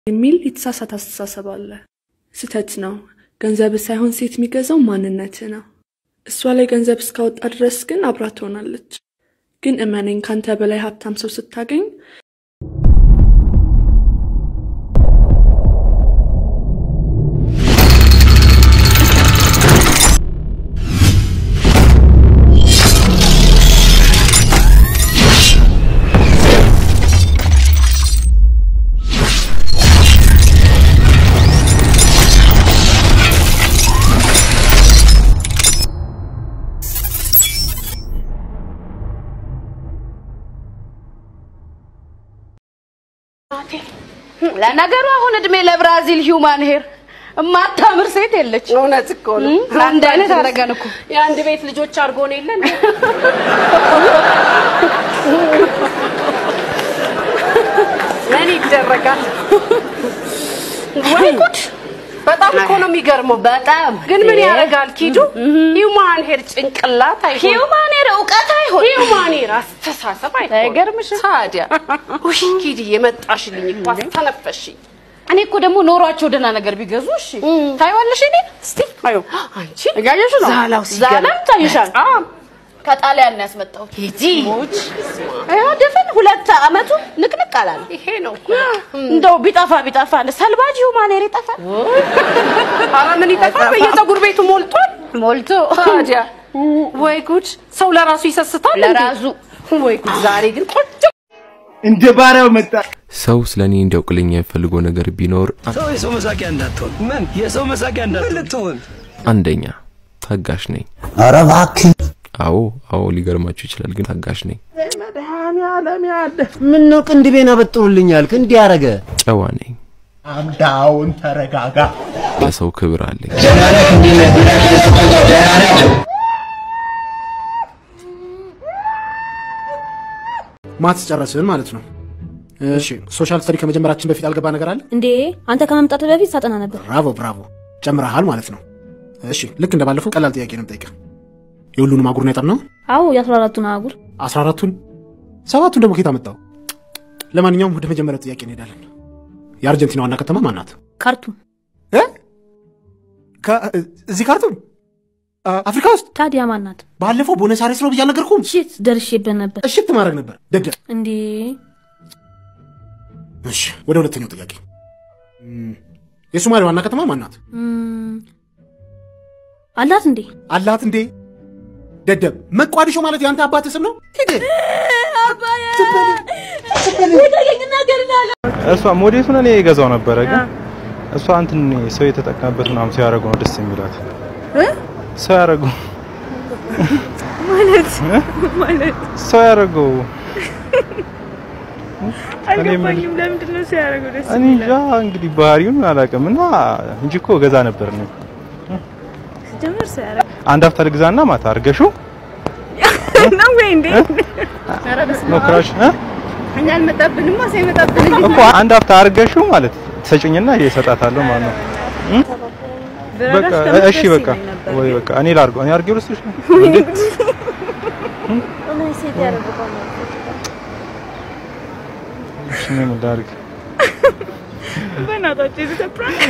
የሚል የተሳሳተ አስተሳሰብ አለ። ስህተት ነው። ገንዘብ ሳይሆን ሴት የሚገዛው ማንነት ነው። እሷ ላይ ገንዘብ እስካወጣ ድረስ ግን አብራ ትሆናለች። ግን እመነኝ፣ ካንተ በላይ ሀብታም ሰው ስታገኝ ለነገሩ አሁን እድሜ ለብራዚል ሂውማን ሄር እማታምር ሴት የለች። እውነት እኮ ነው። አንድ አይነት አደረገን እኮ የአንድ ቤት ልጆች አድርጎን የለን ምን ይደረጋል? ወይ ጉድ! በጣም እኮ ነው የሚገርመው። በጣም ግን ምን ያደርጋል ኪዱ ሂውማን ሄር ጭንቅላት አይሆን ሂውማን ሄር እውቀት አይሆን ሂውማን ሄር አስተሳሰብ አይሆን አይገርምሽም? ታዲያ ውይ ኪዲ የመጣሽልኝ እኮ አስተነፈሽኝ። እኔ እኮ ደግሞ ኖሯቸው ደህና ነገር ቢገዙ እሺ ታይዋለሽ። እኔ እስቲ አዩ አንቺ እያየሽ ነው ዛላው ሲገርም ዛላም ታይሻል። በጣም ከጣሊያን ነው ያስመጣሁት። ሂጂ ይኸው ድፍን ሁለት አመቱ ንቅንቅ አላለ። ይሄ ነው እኮ እንደው ቢጠፋ ቢጠፋ አለ ሰልባጅ ሂውማን ሄር ይጠፋል ኧረ ምን ይጠፋል? በየፀጉር ቤቱ ሞልቷል። ሞልቶ ታዲያ ወይ ጉድ! ሰው ለራሱ ይሰስታል እንዴ? ለራሱ ወይ ጉድ! ዛሬ ግን ቆንጆ እንደ ባሪያው መጣ። ሰው ስለ እኔ እንዲያውቅልኝ የምፈልገው ነገር ቢኖር ሰው የሰው መሳቂያ እንዳትሆን። ምን የሰው መሳቂያ እንዳትሆን ልትሆን? አንደኛ ታጋሽ ነኝ። ኧረ እባክህ አዎ አዎ፣ ሊገርማችሁ ይችላል፣ ግን ታጋሽ ነኝ። መድኃኒዓለም ያለ ምን ነው ቅንድቤን አበጥሩልኝ አልክ? እንዲህ ያረገ ጨዋ ነኝ። አምዳውን ተረጋጋ። ለሰው ክብር አለኝ። ማትስ ጨረስን ማለት ነው። እሺ ሶሻል ስተዲ ከመጀመራችን በፊት ያልገባ ነገር አለ? እንዴ አንተ ከመምጣት በፊት ሳጠና ነበር። ብራቮ ብራቮ፣ ጨምረሃል ማለት ነው። እሺ ልክ እንደባለፈው ቀላል ጥያቄ ነው የምጠይቅህ። የሁሉንም አህጉር ነው የጠናው? አዎ የአስራ አራቱን አህጉር አስራ አራቱን ሰባቱን ደግሞ ኬት አመጣው? ለማንኛውም ወደ መጀመሪያው ጥያቄ እንሄዳለን። የአርጀንቲና ዋና ከተማ ማን ናት? ካርቱም። እ? ከ- እዚህ ካርቱም አ- አፍሪካ ውስጥ ታዲያ ማን ናት? ባለፈው ቦነስ አይረስ ነው ብዬ አልነገርኩም? ሽት ደርሼበት ነበር። እሽት ማድረግ ነበር ደደብ። እንዴ እሺ ወደ ሁለተኛው ጥያቄ እም፣ የሶማሊያ ዋና ከተማ ማን ናት? እም፣ አላት እንዴ? አላት እንዴ? ደደብ መቋዲሾ ማለት የአንተ አባት ስም ነው? ሂድ። እሷ ሞዴቱን እኔ የገዛው ነበረ፣ ግን እሷ እንትን ሰው የተጠቀመበት ምናምን ሰው ያደረገው ነው ደስ የሚላት ሰው ያደረገው ማለት ማለት ሰው ያደረገው አልገባኝም። ለምንድን ነው ሲያደርገው ደስ እኔ እንጃ እንግዲህ ባህሪውን አላውቅም እና እንጂ እኮ ገዛ ነበር ነው ጀምር ሲያደርግ አንድ ሀፍታ ልግዛና ማታ አርገሹ ነው ወይ እንዴ? ሞክራሽ እ? እኛ አልመጣብንማ ሳይመጣብን እኮ አንድ ሀፍታ አርገሹ ማለት ትሰጭኝና እሰጣታለሁ ማለት ነው እ? በቃ እሺ በቃ ወይ በቃ እኔ ላርገው እኔ አርጌው ልስጥሽ ነው እንዴ? ሴት ያደርገው እሺ ምን ላድርግ በእናታችሁ የዚህ ፕራንክ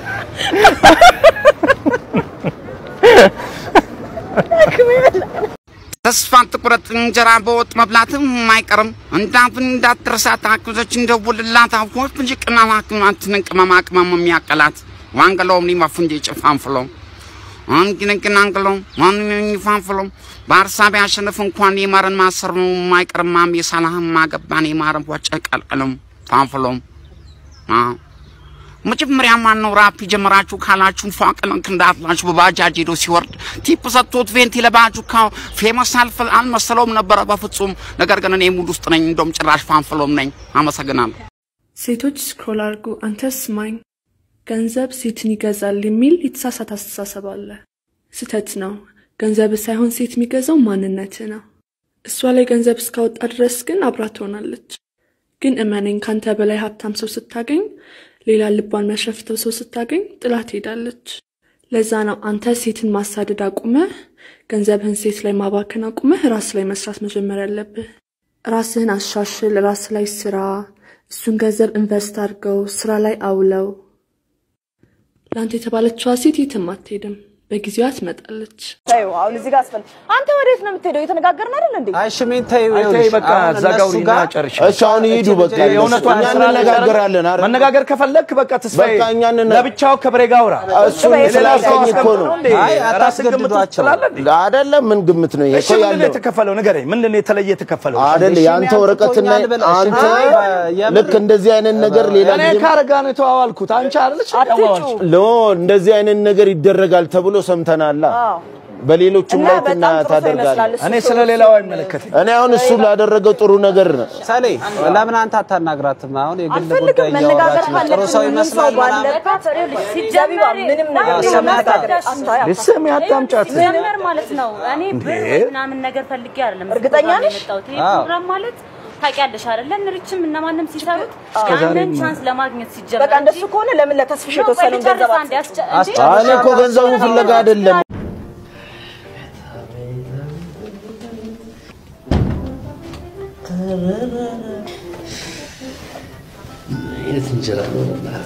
ተስፋን ትቁረጥ እንጀራ በወጥ መብላትም አይቀርም። እንዳፍን እንዳትረሳት አክዞች እንደውልላት አፎች እንጂ ቅመማ ቅመማትን ቅመማ ቅመም የሚያቀላት ዋንገሎም ሊመፉ እንጂ ጭፋንፍሎ አንግንግን አንግሎ ማንኝ ፋንፍሎ በሀሳብ ያሸንፍ እንኳን የማረን ማሰር ነው የማይቀርማም የሳላህም ማገባን የማረን ወጨ ቀልቅልም ፋንፍሎም መጀመሪያ ማን ነው ራፕ የጀመራችሁ ካላችሁ ፏቅለንክ እንዳትላችሁ በባጃጅ ሄዶ ሲወርድ ቲፕ ሰጥቶት ቬንቲ ለባጁ ካው ፌመስ አልፈል አልመሰለውም ነበረ በፍጹም። ነገር ግን እኔ ሙድ ውስጥ ነኝ፣ እንደውም ጭራሽ ፋንፍሎም ነኝ። አመሰግናለሁ። ሴቶች ስክሮል አድርጉ። አንተ ስማኝ፣ ገንዘብ ሴትን ይገዛል የሚል የተሳሳተ አስተሳሰብ አለ። ስህተት ነው። ገንዘብ ሳይሆን ሴት የሚገዛው ማንነት ነው። እሷ ላይ ገንዘብ እስካወጣ ድረስ ግን አብራ ትሆናለች። ግን እመነኝ፣ ካንተ በላይ ሀብታም ሰው ስታገኝ፣ ሌላ ልቧን የሚያሸፍተው ሰው ስታገኝ ጥላ ትሄዳለች። ለዛ ነው አንተ ሴትን ማሳደድ አቁመህ ገንዘብህን ሴት ላይ ማባከን አቁመህ ራስ ላይ መስራት መጀመር ያለብህ። ራስህን አሻሽል፣ ራስ ላይ ስራ። እሱን ገንዘብ ኢንቨስት አድርገው ስራ ላይ አውለው ለአንተ የተባለችዋ ሴት የትም አትሄድም። በጊዜዋ ትመጣለች። ተይው አሁን እዚህ ጋር አስፈል አንተ ወዴት ነው የምትሄደው? እየተነጋገርን አይደል እንዴ? አይ ሽሜን ተይው፣ አይ ተይ ይኸውልሽ፣ በቃ አሁን እዛ ጋር እነሱ ውሪና ጋር- ጨርሽ። እሺ አሁን ይሂዱ በቃ የእውነቷን እኛ ስራ እንነጋገራለን አይደል? መነጋገር ከፈለክ በቃ ተስፋዬ በቃ እኛ እንነ- ለብቻው ከብሬ ጋር አውራ። እሱን የሌላ ሰው ስላልከኝ እኮ ነው። አስቀምጠው እንዴ? አይ ራስን ግምት ውስጥ አታስገድዷቸው። ትላለህ እንዴ? አይደለም ምን ግምት ነው ይሄ እሺ እኮ ምንድን ነው ያለው የተከፈለው? ንገረኝ። ምንድን ነው የተለየ የተከፈለው? አይደል የአንተ ወረቀትና አንተ ልክ እንደዚህ አይነት ነገር ሌላ እኔ ጊዜ ካረጋ ነው የተዋዋልኩት። አንቺ አይደለች ያዋዋልሽ? ሎ እንደዚህ አይነት ነገር ይደረጋል ተብሎ ሰምተናላ። በሌሎቹም ላይ ትና ታደርጋለህ። እኔ ስለ ሌላው አይመለከትም። እኔ አሁን እሱ ላደረገው ጥሩ ነገር ነው። ሰሌ ለምን አንተ አታናግራትም? አሁን የግል አልፈልግም። ጉዳይ መነጋገር እያወራችሁ ነው። ጥሩ ካለብን ሰው ሁሉም ይመስላል ሰው ምናምን። ባለበት ዘቢባ ምንም ነገር አዎ፣ ቢሆን ስም መነጋገር ያጣ- አስታ- ልስም ያዳምጫት ሲጀመር ማለት ነው እኔ ብር እንዴ? ወይ ምናምን ነገር ፈልጌ አይደለም እዚህ እርግጠኛ ፕሮግራም ነሽ? የመጣሁት። ይሄ አዎ። ፕሮግራም ማለት ታውቂያለሽ አይደለ? እንርችም እነማንም ሲሰሩት እስከ ዛሬ ያንን ምን- ቻንስ ለማግኘት ሲጀመር በቃ እንደሱ ከሆነ ለምን ለተስፍሽ ነው፣ ቆይ የተወሰነውን ገንዘብ ልጨርስ አንዴ፣ አትሰጪው? አስጨ- እንዴ? እኔ እኮ ገንዘቡ ፍለጋ አይደለም። አይነት እንጀራ ነው በእናት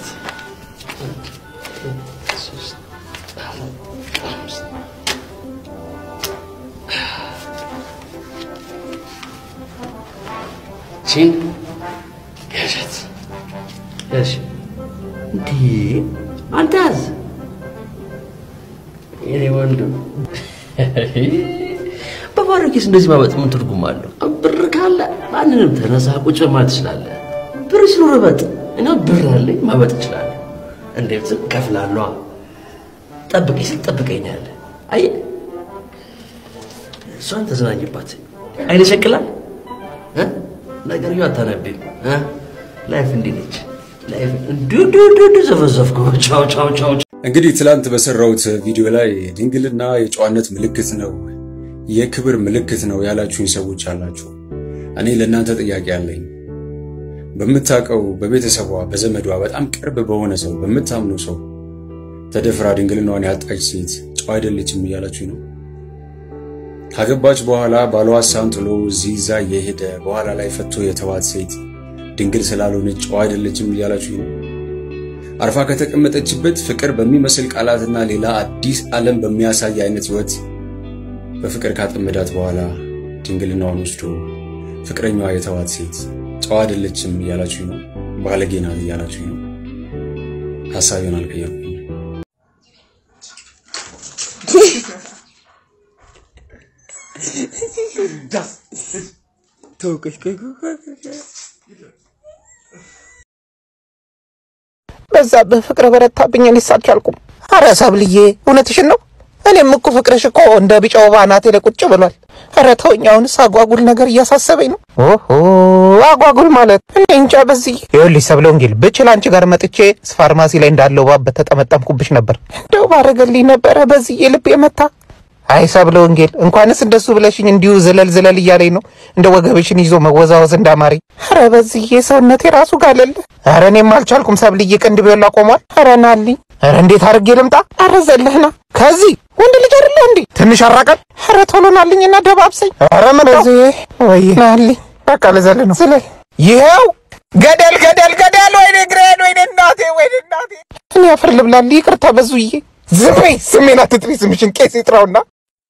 ቺን ያዣት ያሽ እንዲ አንተ ያዝ የኔ ወንድም በባዶ ኪስ እንደዚህ ማበጥ ምን ትርጉም አለው? ብር ካለ ማንንም ተነሳ ቁጭ ማለት ትችላለህ። ብር ሲኖር በጥ እና ብር አለኝ ማበጥ እችላለሁ። እንዴት ዝም ከፍላለሁ። ጠብቀኝ ስል ጠብቀኛለህ። አየህ እሷን ተዝናኝባት። አይነ ሸቅላል እ? ነገርየው አታነቢም እ? ላይፍ እንዲህ ነች። ላይፍ እንዲሁ እንዲሁ እንዲሁ እንዲሁ ዘፈዘፍኩ። ቻው ቻው ቻው እንግዲህ ትላንት በሰራሁት ቪዲዮ ላይ ድንግልና የጨዋነት ምልክት ነው፣ የክብር ምልክት ነው ያላችሁኝ ሰዎች አላችሁ። እኔ ለእናንተ ጥያቄ አለኝ። በምታውቀው በቤተሰቧ በዘመዷ በጣም ቅርብ በሆነ ሰው በምታምነው ሰው ተደፍራ ድንግልናዋን ያጣች ሴት ጨዋ አይደለችም እያላችሁኝ ነው። ካገባች በኋላ ባሏ ሀሳን ጥሎ እዚህ እዛ የሄደ በኋላ ላይ ፈቶ የተዋት ሴት ድንግል ስላልሆነች ጨዋ አይደለችም እያላችሁኝ ነው። አርፋ ከተቀመጠችበት ፍቅር በሚመስል ቃላትና ሌላ አዲስ ዓለም በሚያሳይ አይነት ህይወት በፍቅር ካጠመዳት በኋላ ድንግልናዋን ወስዶ ፍቅረኛዋ የተዋት ሴት ጨዋ አይደለችም እያላችሁ ነው። ባለጌ ናት እያላችሁ ነው። ሀሳቤን አልቀየርኩም። በዛብህ ፍቅር በረታብኝ፣ እኔስ አልቻልኩም። አረ ሰብልዬ እውነትሽን ነው። እኔም እኮ ፍቅርሽ እኮ እንደ ቢጫ ወባ አናቴ ላይ ቁጭ ብሏል። አረ ተወኝ፣ አሁንስ አጓጉል ነገር እያሳሰበኝ ነው። ኦሆ አጓጉል ማለት እኔ እንጃ። በዚህ ይኸውልሽ ሰብለ ወንጌል ብችል አንቺ ጋር መጥቼ ፋርማሲ ላይ እንዳለው ባበት ተጠመጠምኩብሽ ነበር። እንደው ባረገልኝ ነበረ በዚህ ልብ የመታ አይ ሰብለ ወንጌል እንኳንስ እንደሱ ብለሽኝ እንዲሁ ዝለል ዝለል እያለኝ ነው እንደ ወገብሽን ይዞ መወዛወዝ እንዳማረኝ። አረ በዚህ ሰውነቴ ራሱ ጋለለ። አረ እኔም አልቻልኩም ሰብልዬ፣ ቅንድቤ ሁላ ቆሟል። አረ ናልኝ። አረ እንዴት አድርጌ ልምጣ? አረ ዘለህና ከዚህ ወንድ ልጅ አይደለ እንዴ? ትንሽ አራቀን። አረ ቶሎ ናልኝና ደባብሰኝ። አረ ምን እዚህ ወይ ናልኝ። በቃ ልዘል ነው ዝለል። ይኸው ገደል ገደል ገደል። ወይኔ ግሬን፣ ወይኔ እናቴ፣ ወይኔ እናቴ። እኔ አፈር ልብላል። ይቅርታ በዙዬ። ዝም በይ፣ ስሜን አትጥሪ። ስምሽን ቄስ ይጥራውና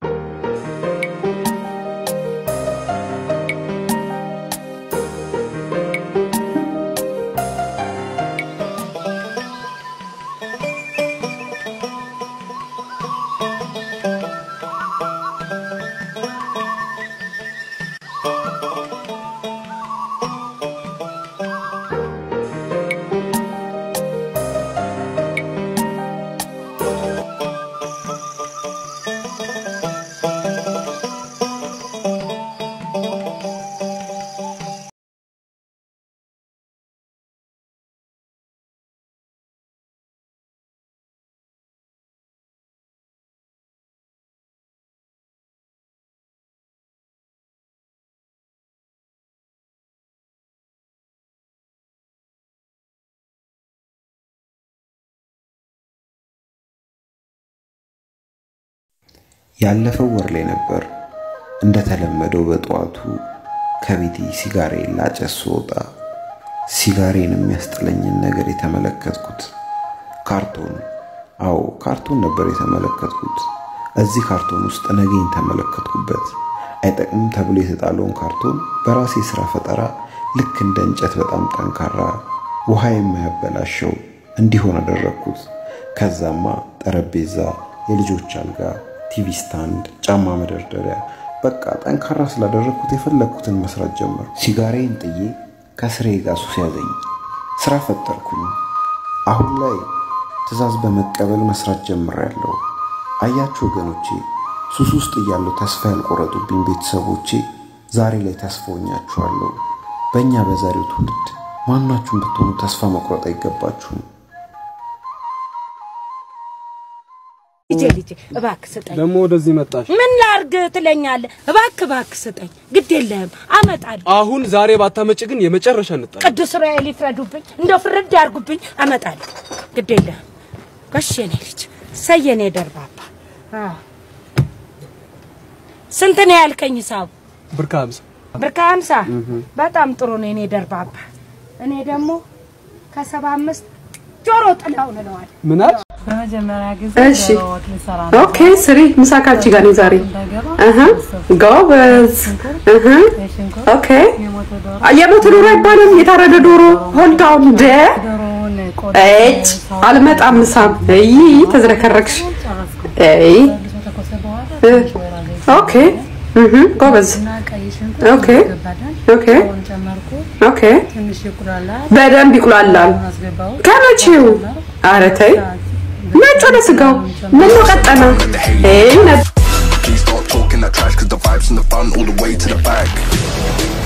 ያለፈው ወር ላይ ነበር እንደተለመደው በጠዋቱ ከቤቴ ሲጋሬ ላጨስ ስወጣ ሲጋሬን የሚያስጥለኝን ነገር የተመለከትኩት ካርቶን። አዎ ካርቶን ነበር የተመለከትኩት። እዚህ ካርቶን ውስጥ ነገኝ ተመለከትኩበት። አይጠቅምም ተብሎ የተጣለውን ካርቶን በራሴ ስራ ፈጠራ ልክ እንደ እንጨት በጣም ጠንካራ ውሃ የማያበላሸው እንዲሆን አደረግኩት። ከዛማ ጠረጴዛ፣ የልጆች አልጋ፣ ቲቪ ስታንድ፣ ጫማ መደርደሪያ በቃ ጠንካራ ስላደረግኩት የፈለግኩትን መስራት ጀመር። ሲጋሬን ጥዬ ከስሬ ጋር ሱስ ያዘኝ። ስራ ፈጠርኩኝ። አሁን ላይ ትዕዛዝ በመቀበል መስራት ጀምሬያለሁ። አያችሁ ወገኖቼ፣ ሱስ ውስጥ እያለሁ ተስፋ ያልቆረጡብኝ ቤተሰቦቼ ዛሬ ላይ ተስፋ ሆኛችኋለሁ። በእኛ በዛሬው ትውልድ ማናችሁም ብትሆኑ ተስፋ መቁረጥ አይገባችሁም። ልጄ ልጄ እባክህ ስጠኝ። ደግሞ ወደዚህ መጣሽ። ምን ላርግ ትለኛለህ? እባክህ እባክህ ስጠኝ። ግድ የለህም አመጣለሁ። አሁን ዛሬ ባታመጭ ግን የመጨረሻ እንጣል። ቅዱስ ዑራኤል ይፍረዱብኝ፣ እንደው ፍርድ ያርጉብኝ። አመጣለሁ። ግድ የለህም። ጎሽ የኔ ልጅ ሰይ የኔ ደርባባ። አዎ። ስንት ነው ያልከኝ ሂሳቡ? ብር ከሀምሳ ብር ከሀምሳ በጣም ጥሩ ነው የኔ ደርባባ። እኔ ደግሞ ከሰባ አምስት ጆሮ ጥላውን እለዋለሁ። ምን አልሽ? በመጀመሪያ ጊዜ እሺ ዶሮ ወጥ ልሰራ ነው። ኦኬ ስሪ ምሳ ካንቺ ጋር ነው ዛሬ እህ ጎበዝ እህ ኦኬ የሞተ ዶሮ አይባልም የታረደ ዶሮ ሆልድ ዳውን ደ እጭ አልመጣም ምሳም እይ ተዝረከረክሽ እይ እ ኦኬ እህ ጎበዝ ኦኬ ኦኬ ኦኬ በደንብ ይቁላላል ከመቼው ኧረ ተይ ነጭ ወደ ስጋው ምን ነው ቀጠነ ይሄ ነበር Please stop talking that trash cause the vibes in the front all the way to the back.